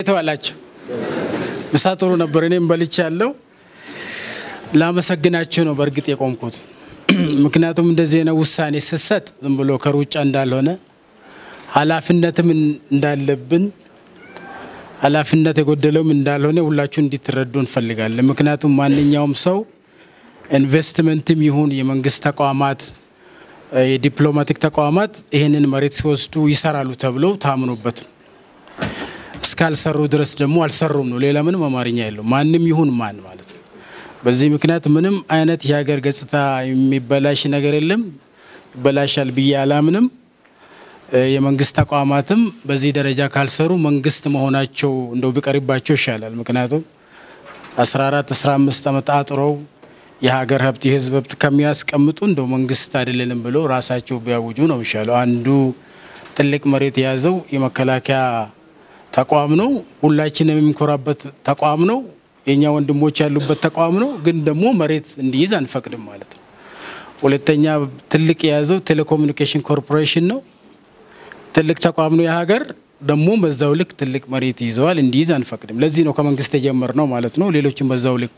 እንዴት ዋላችሁ? ምሳ ጥሩ ነበር። እኔም በልቻ ያለው ላመሰግናችሁ ነው በእርግጥ የቆምኩት። ምክንያቱም እንደዚህ አይነት ውሳኔ ስሰጥ ዝም ብሎ ከሩጫ እንዳልሆነ ኃላፊነትም እንዳለብን ኃላፊነት የጎደለውም እንዳልሆነ ሁላችሁ እንዲትረዱ እንፈልጋለን። ምክንያቱም ማንኛውም ሰው ኢንቨስትመንትም ይሁን የመንግስት ተቋማት፣ የዲፕሎማቲክ ተቋማት ይህንን መሬት ሲወስዱ ይሰራሉ ተብለው ታምኖበት ነው። እስካልሰሩ ድረስ ደግሞ አልሰሩም ነው። ሌላ ምንም አማርኛ የለው። ማንም ይሁን ማን ማለት ነው። በዚህ ምክንያት ምንም አይነት የሀገር ገጽታ የሚበላሽ ነገር የለም። ይበላሻል ብዬ አላምንም። የመንግስት ተቋማትም በዚህ ደረጃ ካልሰሩ መንግስት መሆናቸው እንደው ቢቀርባቸው ይሻላል። ምክንያቱም 14 15 ዓመት አጥረው የሀገር ሀብት የህዝብ ሀብት ከሚያስቀምጡ እንደው መንግስት አይደለንም ብሎ ራሳቸው ቢያውጁ ነው የሚሻለው። አንዱ ትልቅ መሬት የያዘው የመከላከያ ተቋም ነው። ሁላችንም የምንኮራበት ተቋም ነው። የእኛ ወንድሞች ያሉበት ተቋም ነው። ግን ደግሞ መሬት እንዲይዝ አንፈቅድም ማለት ነው። ሁለተኛ ትልቅ የያዘው ቴሌኮሙኒኬሽን ኮርፖሬሽን ነው። ትልቅ ተቋም ነው የሀገር ደግሞ በዛው ልክ ትልቅ መሬት ይዘዋል። እንዲይዝ አንፈቅድም። ለዚህ ነው ከመንግስት የጀመርነው ማለት ነው። ሌሎችም በዛው ልክ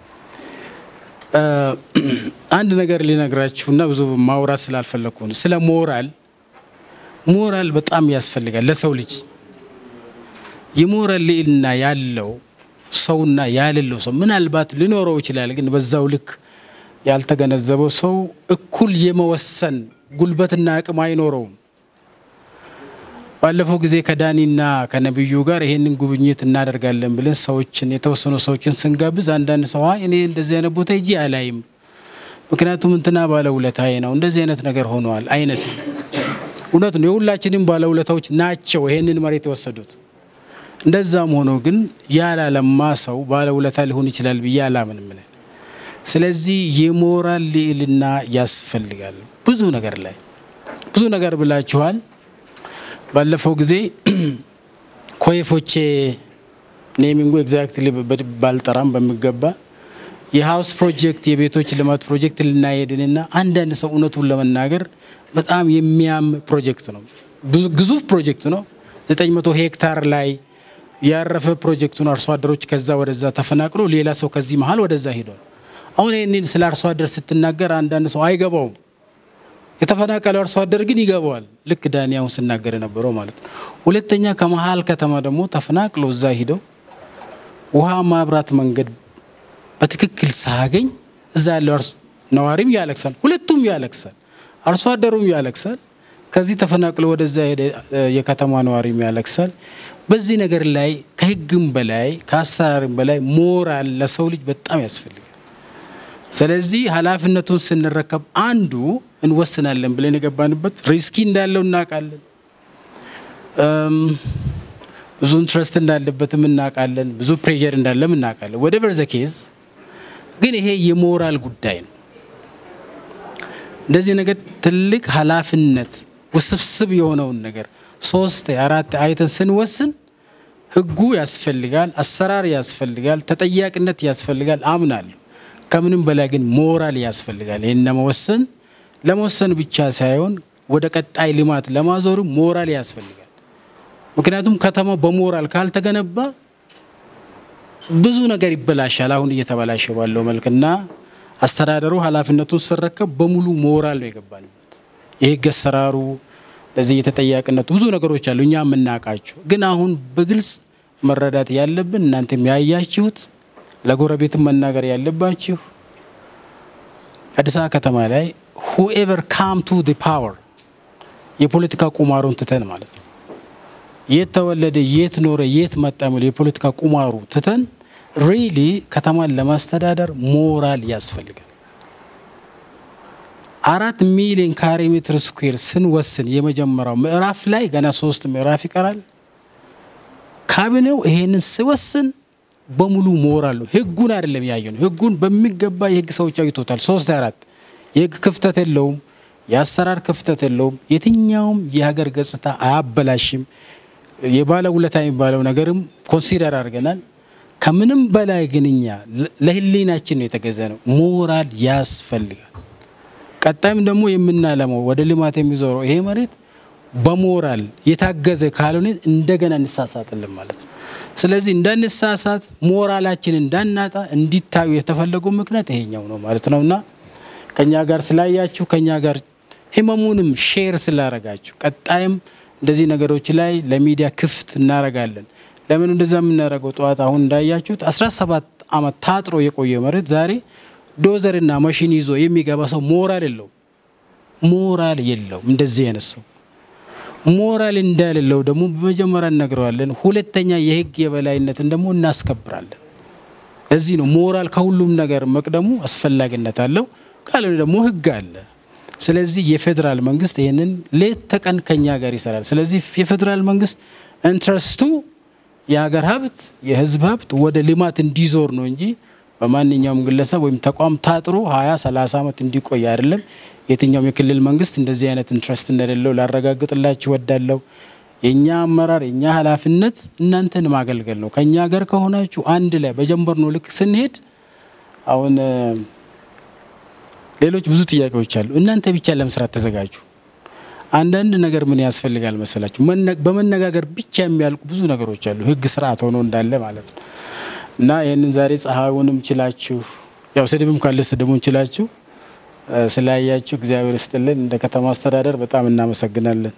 አንድ ነገር ሊነግራችሁና ብዙ ማውራት ስላልፈለግኩ ነው። ስለ ሞራል ሞራል በጣም ያስፈልጋል ለሰው ልጅ የሞራል ልዕልና ያለው ሰውና ያሌለው ሰው ምናልባት ሊኖረው ይችላል። ግን በዛው ልክ ያልተገነዘበው ሰው እኩል የመወሰን ጉልበትና አቅም አይኖረውም። ባለፈው ጊዜ ከዳኒና ከነብዩ ጋር ይሄንን ጉብኝት እናደርጋለን ብለን ሰዎችን የተወሰኑ ሰዎችን ስንጋብዝ አንዳንድ ሰው እኔ እንደዚህ አይነት ቦታ እጂ አላይም፣ ምክንያቱም እንትና ባለውለታዬ ነው እንደዚህ አይነት ነገር ሆነዋል አይነት እውነት ነው። የሁላችንም ባለውለታዎች ናቸው ይሄንን መሬት የወሰዱት። እንደዛም ሆኖ ግን ያላለማ ሰው ባለውለታ ሊሆን ይችላል ብዬ አላምንም። ስለዚህ የሞራል ልዕልና ያስፈልጋል። ብዙ ነገር ላይ ብዙ ነገር ብላችኋል። ባለፈው ጊዜ ኮየፎቼ ኔሚንጉ ኤግዛክትሊ ባልጠራም በሚገባ የሀውስ ፕሮጀክት የቤቶች ልማት ፕሮጀክት ልናሄድንና አንዳንድ ሰው እውነቱን ለመናገር በጣም የሚያም ፕሮጀክት ነው። ግዙፍ ፕሮጀክት ነው። 900 ሄክታር ላይ ያረፈ ፕሮጀክቱን አርሶ አደሮች ከዛ ወደዛ ተፈናቅሎ ሌላ ሰው ከዚህ መሀል ወደዛ ሄዷል። አሁን ይህንን ስለ አርሶ አደር ስትናገር አንዳንድ ሰው አይገባውም። የተፈናቀለው አርሶ አደር ግን ይገባዋል። ልክ ዳኒ አሁን ስናገር የነበረው ማለት ነው። ሁለተኛ ከመሀል ከተማ ደግሞ ተፈናቅሎ እዛ ሂደው ውሃ፣ ማብራት፣ መንገድ በትክክል ሳያገኝ እዛ ያለው ነዋሪም ያለቅሳል፣ ሁለቱም ያለቅሳል፣ አርሶ አደሩም ያለቅሳል። ከዚህ ተፈናቅሎ ወደዛ ሄደ የከተማ ነዋሪም ያለቅሳል። በዚህ ነገር ላይ ከህግም በላይ ከአሰራርም በላይ ሞራል ለሰው ልጅ በጣም ያስፈልጋል። ስለዚህ ኃላፊነቱን ስንረከብ አንዱ እንወስናለን ብለን የገባንበት ሪስኪ እንዳለው እናውቃለን። ብዙ ኢንትረስት እንዳለበትም እናውቃለን። ብዙ ፕሬዠር እንዳለም እናውቃለን። ወደ በርዘ ኬዝ ግን ይሄ የሞራል ጉዳይ ነው። እንደዚህ ነገር ትልቅ ኃላፊነት ውስብስብ የሆነውን ነገር ሶስት አራት አይተን ስንወስን ህጉ ያስፈልጋል፣ አሰራር ያስፈልጋል፣ ተጠያቂነት ያስፈልጋል አምናለሁ። ከምንም በላይ ግን ሞራል ያስፈልጋል። ይህን ለመወሰን ለመወሰን ብቻ ሳይሆን ወደ ቀጣይ ልማት ለማዞሩ ሞራል ያስፈልጋል። ምክንያቱም ከተማው በሞራል ካልተገነባ ብዙ ነገር ይበላሻል። አሁን እየተበላሸ ባለው መልክና አስተዳደሩ ኃላፊነቱን ስረከብ በሙሉ ሞራል ነው የገባንበት። የህግ አሰራሩ ለዚህ የተጠያቂነቱ ብዙ ነገሮች አሉ እኛ የምናውቃቸው። ግን አሁን በግልጽ መረዳት ያለብን እናንተም ያያችሁት ለጎረቤትም መናገር ያለባችሁ አዲስ አበባ ከተማ ላይ ሁኤቨር ካም ቱ ዲ ፓወር የፖለቲካ ቁማሩን ትተን ማለት ነው የት ተወለደ፣ የት ኖረ፣ የት መጣ የሚለው የፖለቲካ ቁማሩ ትተን ሪሊ ከተማን ለማስተዳደር ሞራል ያስፈልጋል። አራት ሚሊዮን ካሬ ሜትር ስኩዌር ስንወስን የመጀመሪያው ምዕራፍ ላይ ገና ሶስት ምዕራፍ ይቀራል። ካቢኔው ይሄንን ስወስን በሙሉ ሞራል ነው። ህጉን አይደለም ያየ ነው። ህጉን በሚገባ የህግ ሰዎች አይቶታል። ሶስት አራት የህግ ክፍተት የለውም፣ የአሰራር ክፍተት የለውም። የትኛውም የሀገር ገጽታ አያበላሽም። የባለ ውለታ የሚባለው ነገርም ኮንሲደር አድርገናል። ከምንም በላይ ግን እኛ ለህሊናችን ነው የተገዛ ነው። ሞራል ያስፈልጋል። ቀጣይም ደግሞ የምናለመው ወደ ልማት የሚዞረው ይሄ መሬት በሞራል የታገዘ ካልሆነ እንደገና እንሳሳጥልን ማለት ነው። ስለዚህ እንዳንሳሳት ሞራላችን እንዳናጣ እንዲታዩ የተፈለገው ምክንያት ይሄኛው ነው ማለት ነውና ከኛ ጋር ስላያችሁ ከኛ ጋር ህመሙንም ሼር ስላረጋችሁ ቀጣይም እንደዚህ ነገሮች ላይ ለሚዲያ ክፍት እናረጋለን። ለምን እንደዛ የምናደርገው? ጠዋት አሁን እንዳያችሁት 17 ዓመት ታጥሮ የቆየ መሬት ዛሬ ዶዘርና ማሽን ይዞ የሚገባ ሰው ሞራል የለውም። ሞራል የለውም። እንደዚህ አይነት ሰው ሞራል እንዳሌለው ደግሞ በመጀመሪያ እነግረዋለን። ሁለተኛ የህግ የበላይነትን ደግሞ እናስከብራለን። ለዚህ ነው ሞራል ከሁሉም ነገር መቅደሙ አስፈላጊነት አለው። ካልሆነ ደግሞ ህግ አለ። ስለዚህ የፌዴራል መንግስት ይህንን ሌት ተቀን ከኛ ጋር ይሰራል። ስለዚህ የፌዴራል መንግስት ኢንትረስቱ የሀገር ሀብት የህዝብ ሀብት ወደ ልማት እንዲዞር ነው እንጂ በማንኛውም ግለሰብ ወይም ተቋም ታጥሮ ሀያ ሰላሳ ዓመት እንዲቆይ አይደለም። የትኛውም የክልል መንግስት እንደዚህ አይነት ኢንትረስት እንደሌለው ላረጋግጥላችሁ ወዳለው የእኛ አመራር የእኛ ኃላፊነት እናንተን ማገልገል ነው። ከእኛ ጋር ከሆናችሁ አንድ ላይ በጀንበር ነው ልክ ስንሄድ አሁን ሌሎች ብዙ ጥያቄዎች አሉ። እናንተ ብቻ ለመስራት ተዘጋጁ። አንዳንድ ነገር ምን ያስፈልጋል መሰላችሁ? በመነጋገር ብቻ የሚያልቁ ብዙ ነገሮች አሉ። ህግ ስርዓት ሆኖ እንዳለ ማለት ነው። እና ይህንን ዛሬ ፀሐዩንም ችላችሁ ያው ስድብም ካለ ስድቡን ችላችሁ ስላያችሁ እግዚአብሔር ይስጥልን። እንደ ከተማ አስተዳደር በጣም እናመሰግናለን።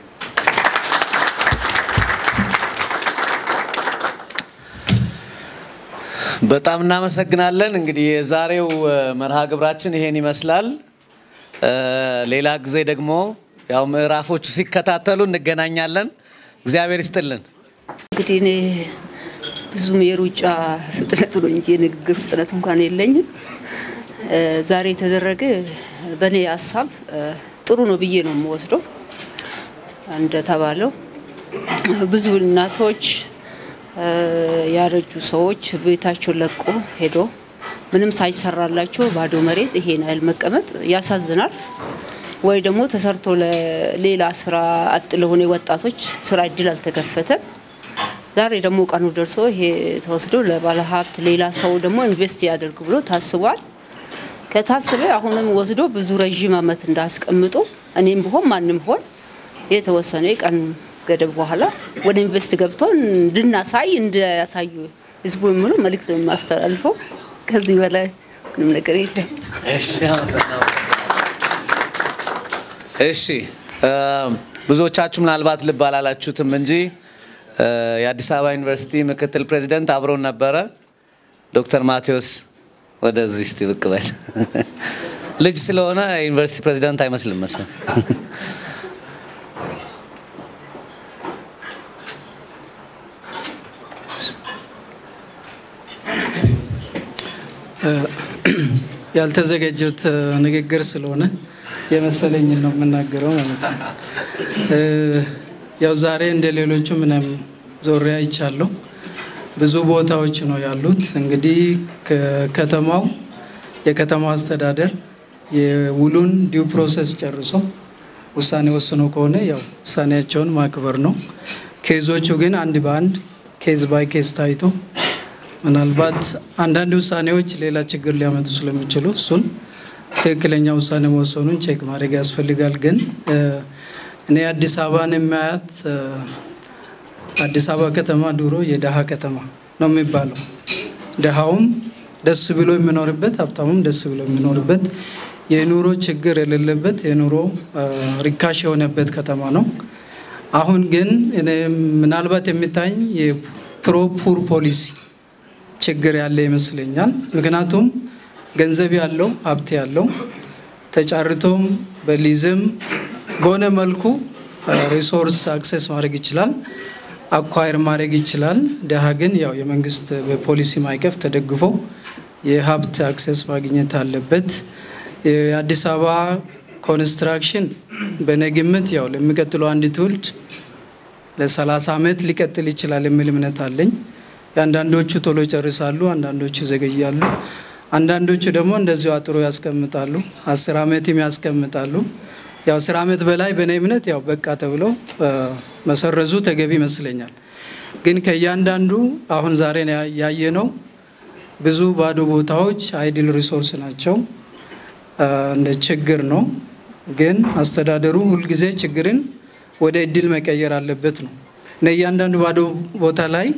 በጣም እናመሰግናለን። እንግዲህ የዛሬው መርሃ ግብራችን ይሄን ይመስላል። ሌላ ጊዜ ደግሞ ያው ምዕራፎቹ ሲከታተሉ እንገናኛለን። እግዚአብሔር ይስጥልን። እንግዲህ እኔ ብዙም የሩጫ ፍጥነት ነው እንጂ የንግግር ፍጥነት እንኳን የለኝም። ዛሬ የተደረገ በእኔ ሀሳብ ጥሩ ነው ብዬ ነው የምወስደው። እንደተባለው ብዙ እናቶች ያረጁ ሰዎች ቤታቸውን ለቆ ሄዶ ምንም ሳይሰራላቸው ባዶ መሬት ይሄን ያህል መቀመጥ ያሳዝናል። ወይ ደግሞ ተሰርቶ ለሌላ ስራ አጥ ለሆነ ወጣቶች ስራ እድል አልተከፈተም። ዛሬ ደግሞ ቀኑ ደርሶ ይሄ ተወስዶ ለባለ ሀብት ሌላ ሰው ደግሞ ኢንቨስት ያደርግ ብሎ ታስቧል። ከታስበ አሁንም ወስዶ ብዙ ረዥም ዓመት እንዳስቀምጡ እኔም ብሆን ማንም ሆን የተወሰነ ቀን ገደብ በኋላ ወደ ኢንቨስት ገብቶ እንድናሳይ እንዲያሳዩ ህዝቡ የሚሉ መልእክት ነው የማስተላልፈው። ከዚህ በላይ ምንም ነገር የለም። እሺ ብዙዎቻችሁ ምናልባት ልብ አላላችሁትም እንጂ የአዲስ አበባ ዩኒቨርሲቲ ምክትል ፕሬዚደንት አብሮን ነበረ። ዶክተር ማቴዎስ ወደዚህ እስቲ ብቅ በል። ልጅ ስለሆነ ዩኒቨርሲቲ ፕሬዚደንት አይመስልም መሰል። ያልተዘጋጀት ንግግር ስለሆነ የመሰለኝን ነው የምናገረው ማለት ነው። ያው ዛሬ እንደ ሌሎቹ ምንም ዞሬ አይቻለሁ። ብዙ ቦታዎች ነው ያሉት። እንግዲህ ከተማው የከተማው አስተዳደር የውሉን ዲው ፕሮሰስ ጨርሶ ውሳኔ ወስኖ ከሆነ ያው ውሳኔያቸውን ማክበር ነው። ኬዞቹ ግን አንድ በአንድ ኬዝ ባይ ኬዝ ታይቶ ምናልባት አንዳንድ ውሳኔዎች ሌላ ችግር ሊያመጡ ስለሚችሉ እሱን ትክክለኛ ውሳኔ መወሰኑን ቼክ ማድረግ ያስፈልጋል። ግን እኔ አዲስ አበባን የማያት አዲስ አበባ ከተማ ድሮ የደሃ ከተማ ነው የሚባለው። ደሃውም ደስ ብሎ የሚኖርበት፣ ሀብታሙም ደስ ብሎ የሚኖርበት፣ የኑሮ ችግር የሌለበት፣ የኑሮ ሪካሽ የሆነበት ከተማ ነው። አሁን ግን ምናልባት የሚታኝ የፕሮፑር ፖሊሲ ችግር ያለ ይመስለኛል። ምክንያቱም ገንዘብ ያለው ሀብት ያለው ተጫርቶም በሊዝም በሆነ መልኩ ሪሶርስ አክሰስ ማድረግ ይችላል፣ አኳየር ማድረግ ይችላል። ደሃ ግን ያው የመንግስት በፖሊሲ ማዕቀፍ ተደግፎ የሀብት አክሰስ ማግኘት አለበት። የአዲስ አበባ ኮንስትራክሽን በእኔ ግምት ያው ለሚቀጥለው አንድ ትውልድ ለሰላሳ ዓመት ሊቀጥል ይችላል የሚል እምነት አለኝ። የአንዳንዶቹ ቶሎ ይጨርሳሉ፣ አንዳንዶቹ ይዘገያሉ፣ አንዳንዶቹ ደግሞ እንደዚሁ አጥሮ ያስቀምጣሉ፣ አስር ዓመትም ያስቀምጣሉ። ያው አስር ዓመት በላይ በእኔ እምነት ያው በቃ ተብሎ መሰረዙ ተገቢ ይመስለኛል። ግን ከእያንዳንዱ አሁን ዛሬ ያየነው ብዙ ባዶ ቦታዎች አይድል ሪሶርስ ናቸው፣ እንደ ችግር ነው። ግን አስተዳደሩ ሁልጊዜ ችግርን ወደ እድል መቀየር አለበት ነው። እያንዳንዱ ባዶ ቦታ ላይ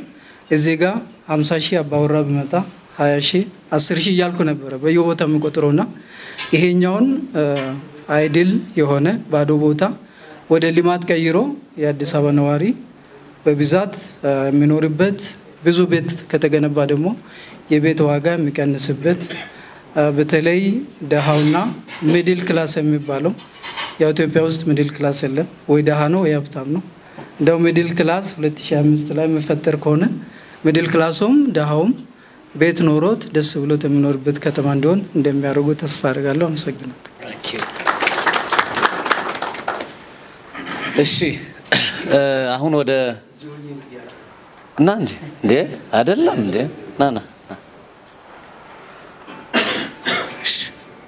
እዚህ ጋር 50 ሺህ አባወራ ቢመጣ 20 ሺህ 10 ሺህ እያልኩ ነበረ በየቦታ የሚቆጥረውና ይሄኛውን አይድል የሆነ ባዶ ቦታ ወደ ልማት ቀይሮ የአዲስ አበባ ነዋሪ በብዛት የሚኖርበት ብዙ ቤት ከተገነባ ደግሞ የቤት ዋጋ የሚቀንስበት በተለይ ደሃውና ሚድል ክላስ የሚባለው ያው ኢትዮጵያ ውስጥ ሚድል ክላስ የለም፣ ወይ ደሃ ነው ወይ ሀብታም ነው። እንደው ሚድል ክላስ 2005 ላይ የሚፈጠር ከሆነ ሚድል ክላሱም ደሃውም ቤት ኖሮት ደስ ብሎት የሚኖርበት ከተማ እንዲሆን እንደሚያደርጉ ተስፋ አድርጋለሁ። አመሰግናለሁ። እሺ አሁን ወደ እና እንጂ እንዴ አይደለም እንዴ ና ና ና። እሺ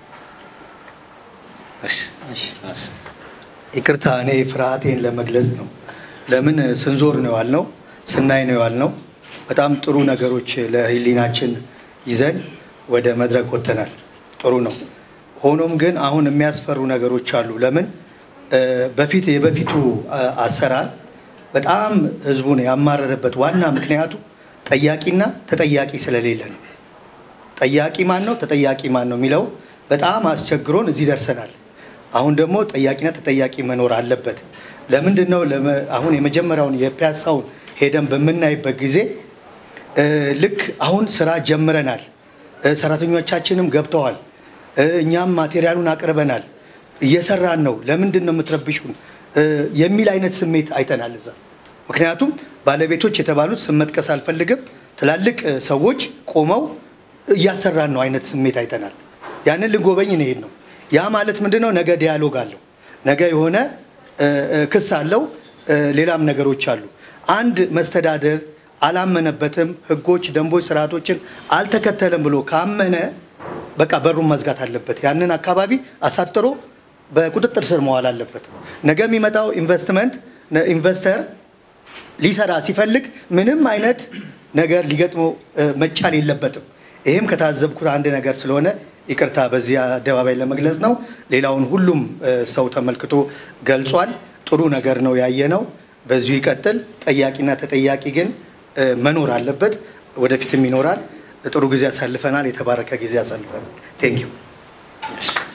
እሺ እሺ ይቅርታ እኔ ፍርሃቴን ለመግለጽ ነው። ለምን ስንዞር ነው ያልነው፣ ስናይ ነው ያልነው። በጣም ጥሩ ነገሮች ለህሊናችን ይዘን ወደ መድረክ ወጥተናል። ጥሩ ነው። ሆኖም ግን አሁን የሚያስፈሩ ነገሮች አሉ። ለምን በፊት የበፊቱ አሰራር በጣም ህዝቡን ያማረረበት ዋና ምክንያቱ ጠያቂና ተጠያቂ ስለሌለ ነው። ጠያቂ ማን ነው፣ ተጠያቂ ማን ነው የሚለው በጣም አስቸግሮን እዚህ ደርሰናል። አሁን ደግሞ ጠያቂና ተጠያቂ መኖር አለበት። ለምንድን ነው አሁን የመጀመሪያውን የፒያሳውን ሄደን በምናይበት ጊዜ ልክ አሁን ስራ ጀምረናል፣ ሰራተኞቻችንም ገብተዋል፣ እኛም ማቴሪያሉን አቅርበናል፣ እየሰራን ነው፣ ለምንድን ነው የምትረብሹን የሚል አይነት ስሜት አይተናል እዛ። ምክንያቱም ባለቤቶች የተባሉት ስም መጥቀስ አልፈልግም፣ ትላልቅ ሰዎች ቆመው እያሰራን ነው አይነት ስሜት አይተናል። ያንን ልንጎበኝ እንሄድ ነው። ያ ማለት ምንድን ነው? ነገ ዲያሎግ አለው፣ ነገ የሆነ ክስ አለው፣ ሌላም ነገሮች አሉ። አንድ መስተዳደር አላመነበትም፣ ህጎች፣ ደንቦች፣ ስርዓቶችን አልተከተለም ብሎ ካመነ በቃ በሩን መዝጋት አለበት። ያንን አካባቢ አሳጥሮ በቁጥጥር ስር መዋል አለበት። ነገ የሚመጣው ኢንቨስትመንት ኢንቨስተር ሊሰራ ሲፈልግ ምንም አይነት ነገር ሊገጥመው መቻል የለበትም። ይህም ከታዘብኩት አንድ ነገር ስለሆነ ይቅርታ በዚህ አደባባይ ለመግለጽ ነው። ሌላውን ሁሉም ሰው ተመልክቶ ገልጿል። ጥሩ ነገር ነው ያየነው። በዚሁ ይቀጥል። ጠያቂና ተጠያቂ ግን መኖር አለበት። ወደፊትም ይኖራል። ጥሩ ጊዜ አሳልፈናል። የተባረከ ጊዜ አሳልፈናል። ቴንኪዩ